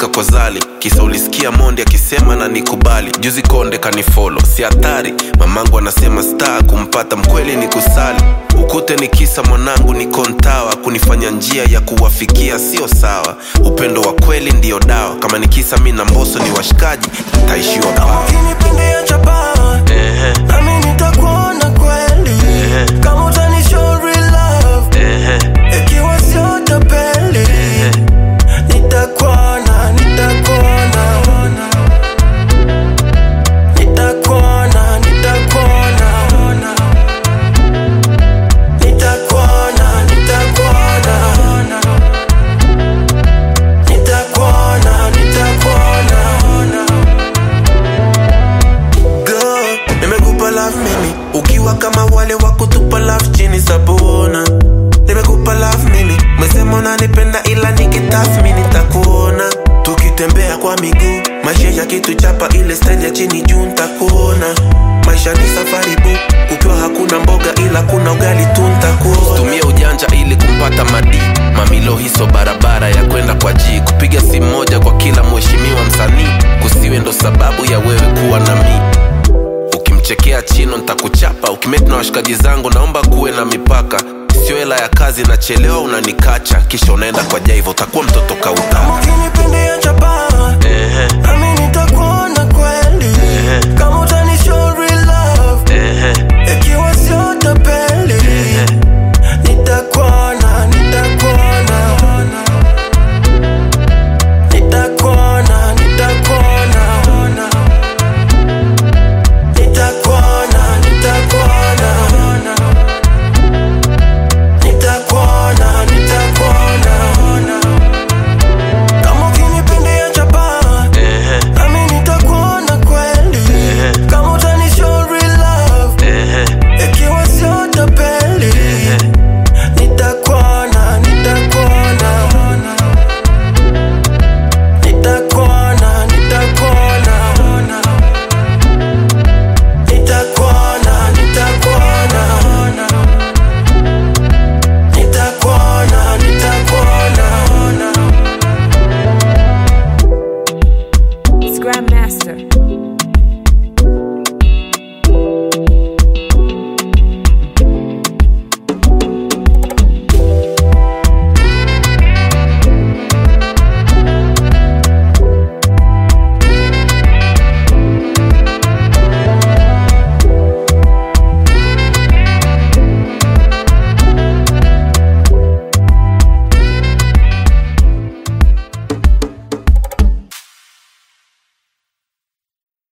kuweka kwa zali kisa ulisikia mondi akisema na nikubali juzi konde kanifolo si hatari mamangu anasema star kumpata mkweli ni kusali ukute ni kisa mwanangu ni kontawa kunifanya njia ya kuwafikia sio sawa upendo wa kweli ndiyo dawa kama ni kisa mi na mboso ni washikaji taishiwa kama paa ukinipindia chapa nami nitakuona kweli kama utani show real love ikiwa sio tapeli nitakuona nitakuona nitakuona nitakuona nitakuona nitakuona nitakuona nitakuona Girl, nimekupa love mimi ukiwa kama wale wa kutupa love chini sabona nimekupa love mimi mesema unanipenda ila nikitathmini nitakuona tukitembea kwa miguu maisha ya kitu chapa ile style ya chini juu nitakuona maisha ni safari bu kukiwa hakuna mboga ila kuna ugali tu nitakuona tumia ujanja ili kumpata madi mamilo hiso barabara ya kwenda kwa ji kupiga simu moja kwa kila mheshimiwa msanii kusiwe ndo sababu ya wewe kuwa na mi ukimchekea chino ntakuchapa ukimeti na washikaji zangu naomba kuwe na mipaka sio hela ya kazi nachelewa unanikacha kisha unaenda kwa jaivo utakuwa mtoto kautaka ukinipendea